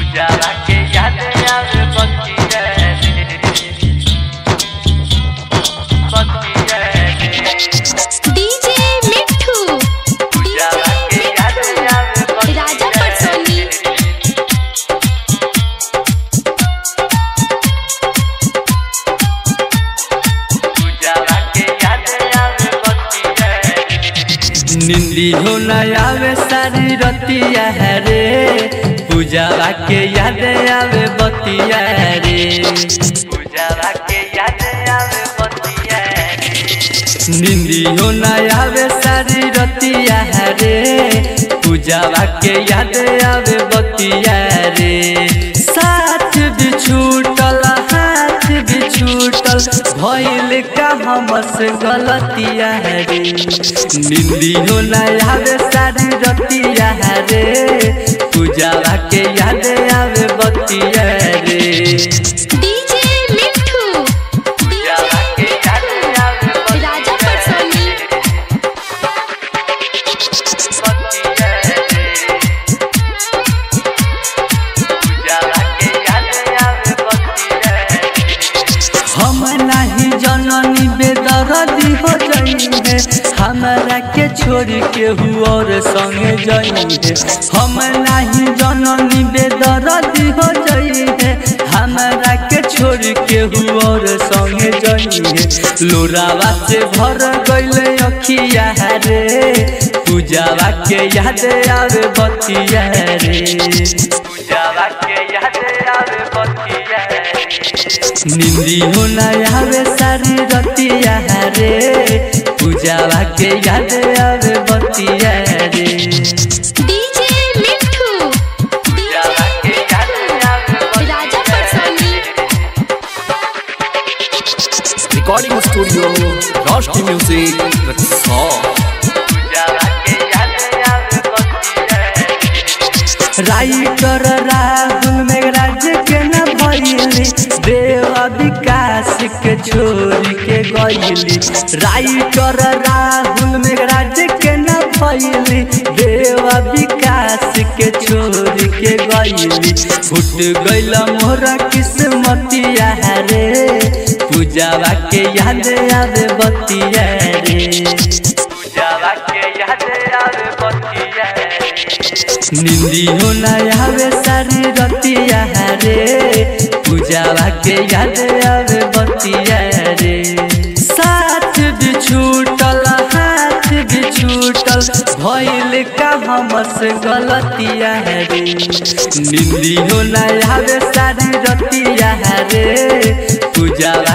पूजावा के याद आवे बतिया बतिया डीजे मिठू पूजावा के याद आवे राजा पटसोनी पूजावा के याद आवे बतिया निंदी हो न आवे सारी रतिया है रे पूजावा के याद आवे बतिया रे पूजावा के याद आवे बतिया रे निंदी हो न आवे सारी रतिया है रे पूजावा के याद आवे बतिया रे साथ भी छूटल हाथ भी छूटल भइल का हमसे गलतिया है रे निंदी हो न आवे सारी रतिया है रे पूजावा के याद आवे बतिया रे डीजे मिठू पूजावा के याद आवे राजा पटसोनी बतिया रे पूजावा के याद आवे बतिया रे हम नहीं जननी बेदर्दी हो जाइए हमरा के छोड़ के और संगे जाइए हम नहीं जननी बेदर्दी हो जाइए हमरा के छोड़ के और संगे जाइए लोरावा से भर गइले अखिया रे पूजावा के याद आवे बतिया रे पूजावा के याद आवे बतिया रे निंदी हो न आवे सारी रतिया रे पूजावा के याद आवे बतिया रे डीजे मिठू पूजावा के याद आवे राजा पटसोनी Recording studio, Roshni Music, with song. पूजावा के याद आवे बतिया रे राइटर राहुल मेघराज के न भइली देवा विकास के छोड़ के गइली राइटर राहुल मेघराज के न भइली देवा विकास के छोड़ के गइली फुट गइल मोरा किस्मतिया रे पूजावा के याद आवे बतिया रे पूजावा के याद आवे बतिया रे निंदी हो न आवे सारी रतिया रे पूजावा के याद आवे बतिया रे साथ भी छूटल हाथ भी छूटल भइल का हमसे गलतिया रे निंदी हो न आवे सारी रतिया रे पूजावा